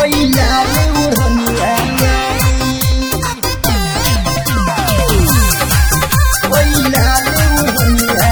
होइला रे ओढ़निया होइला रे ओढ़निया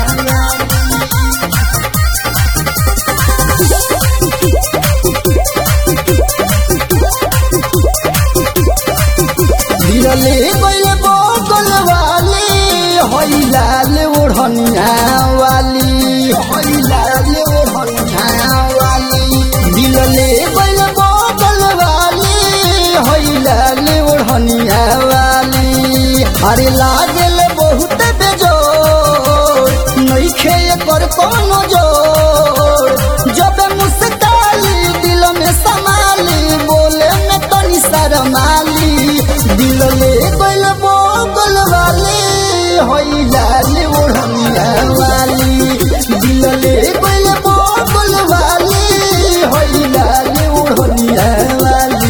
दिलले गइल बगल वाली होइला ले ओढ़निया वाली होइला ले ओढ़निया वाली दिलले गइल बगल वाली होइला ले ओढ़निया वाली अरे लागल बहुत बेजोर नइखे एकर कोनो जोर जब मुस्काली दिल में समाली बोले में तनी शरमाली दिल ले गइल बोगल वाली होइला ले ओढ़निया वाली दिल ले गइल बोगल वाली होइला ले ओढ़निया वाली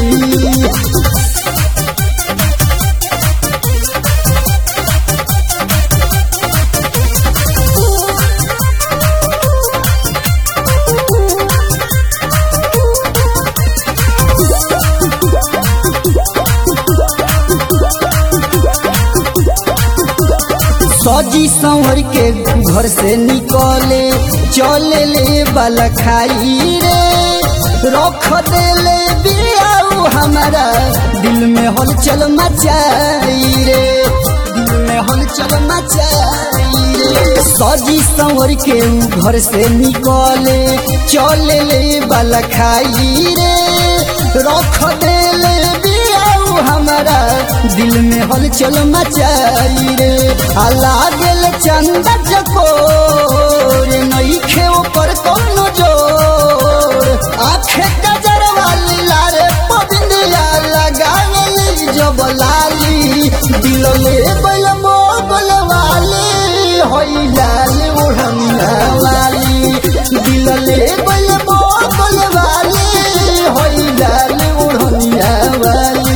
सजी संवर के घर से निकले चले ले वाला खाई रे रख देले बियाऊ हमारा दिल में हलचल मचाई रे दिल में हलचल मचाई रे सजी संवर के ऊ घर से निकले चले ले वाला खाई रे रख देले बियाऊ हमारा दिल में हलचल मचाई रे आ लागल चंदा चकोर नइखे ओकर कोनो जोर आखे कजर वाली लारे पबिंदिया लगावली जब लाली दिल ले बल मोगल वाली होई लाल ओढ़निया वाली दिल ले बल मोगल वाली होई लाल ओढ़निया वाली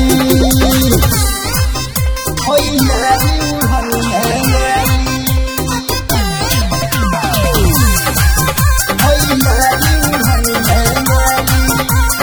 होइला रे ओढ़निया होइला रे ओढ़निया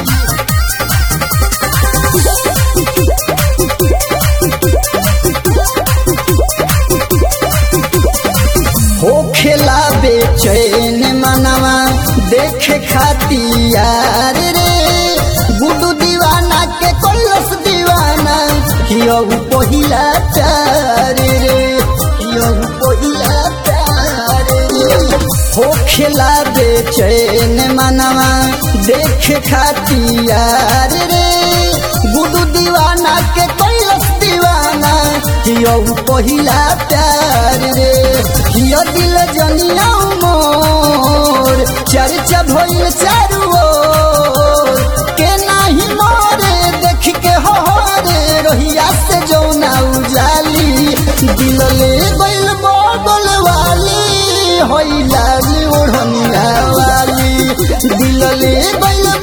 हो खेला बेचैन मनवा देखे खातियार रे गुडू दीवाना के कोलस दीवाना हियो पहिला प्यार रे हियो पहिला प्यार रे हो खेला बेचैन मनवा देखे खातियार रे गुडू दीवाना के कोलस दीवाना हियो पहिला प्यार रे हियो दिल जनिया मोर चर्चा भइल चारू ओर के नाही मोरे देख के हो रे रोहिया से जौना उजाली दिल ले गइल बगल वाली होइला रे ओढ़निया वाली दिल ले गइल